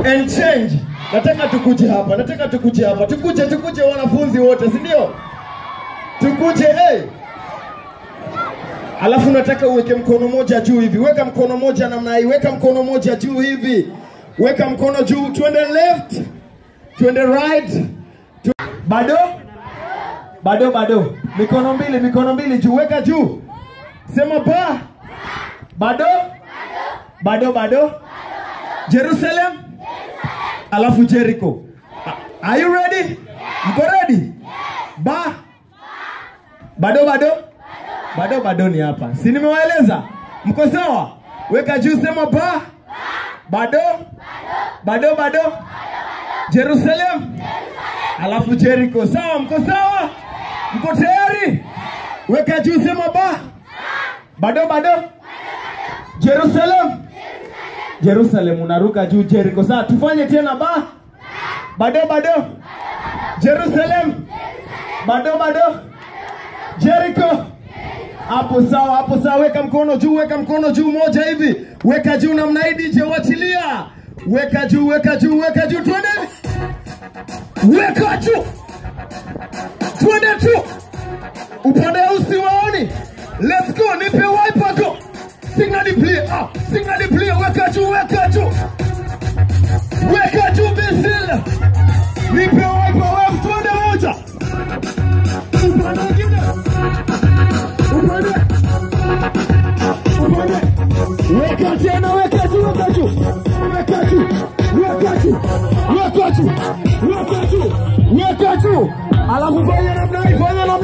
and change. Nataka tukuje hapa, nataka tukuje hapa, tukuje, tukuje wanafunzi wote, si ndio? Tukuje hey. Alafu nataka uweke mkono moja juu hivi, weka mkono moja namna hii, weka mkono moja juu hivi, weka mkono juu, twende left, twende right, tu... bado bado bado, mikono mbili, mikono mbili juu, weka juu, sema ba, bado bado bado, Jerusalem, alafu Jericho. A- Are you ready? Mko ready? Ba, bado bado bado bado ni hapa, si nimewaeleza? Mko sawa? Weka juu, sema ba, bado bado bado, Jerusalem, alafu Jericho. Sawa? Mko sawa? Mko tayari? Weka juu, sema ba, bado bado, Jerusalem, Jerusalem, unaruka juu, Jericho. Sawa, tufanye tena ba, bado bado, Jerusalem, bado bado, Jericho hapo sawa, hapo sawa. Weka mkono juu, weka mkono juu, moja hivi, weka juu namna hii. DJ wachilia, weka juu, weka juu, weka juu, twende, weka juu, twende tu, upande usiwaoni. Let's go, nipe wiper go, signal play, ah, signal play, weka juu, weka juu, weka juu, bisil, nipe wiper, wewe, twende moja, upande mwingine upande upande weka tena weka juu weka juu weka juu weka juu weka juu weka juu weka juu alafu fanya namna hii fanya namna